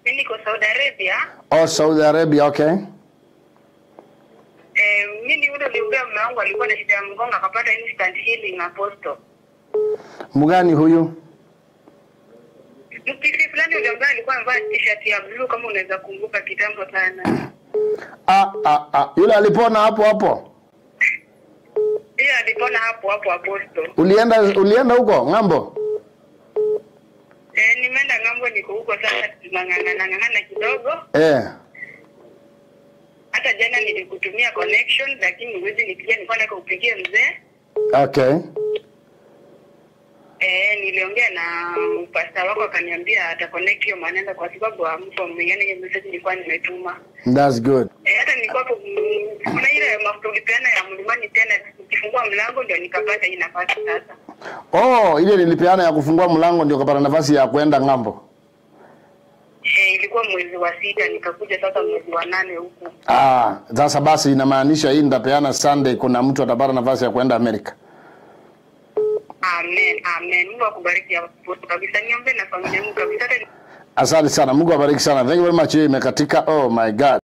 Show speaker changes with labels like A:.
A: Mimi niko Saudi Arabia.
B: Oh, Saudi Arabia, okay.
A: Eh, mimi yule niliombea mume wangu alikuwa na shida ya mgongo akapata instant healing apostle.
B: Mgani huyu?
A: Mpishi fulani yule ambaye alikuwa amevaa t-shirt ya blue kama unaweza kumbuka kitambo sana.
B: Ah, ah, ah. Yule alipona hapo hapo.
A: Yeye alipona hapo hapo apostle.
B: Ulienda ulienda huko ng'ambo?
A: Eh, nimeenda ng'ambo niko huko sasa tunang'ang'ana ng'ang'ana kidogo.
B: Eh.
A: Hata jana nilikutumia connection lakini huwezi nipigia nilikuwa nataka upigie mzee.
B: Okay.
A: Eh, niliongea na pasta wako akaniambia ata connect hiyo maneno kwa sababu hampo yani hiyo message nilikuwa nimetuma.
B: That's good.
A: Eh, hata nilikuwa hapo mm, kuna ile mafuta ulipeana ya mlimani tena ukifungua mlango ndio nikapata hii nafasi sasa.
B: Oh, ile nilipeana ya kufungua mlango ndio kapata nafasi ya kwenda ng'ambo.
A: Eh, ilikuwa mwezi wa sita nikakuja sasa mwezi wa nane huku.
B: Ah, sasa basi inamaanisha hii nitapeana Sunday kuna mtu atapata nafasi ya kwenda Amerika.
A: Amen, amen. Mungu akubariki hapo kabisa. Niombe na familia yangu kabisa. Hata
B: Asante sana. Mungu awabariki sana. Thank you very much. Hiyo imekatika. Oh my God.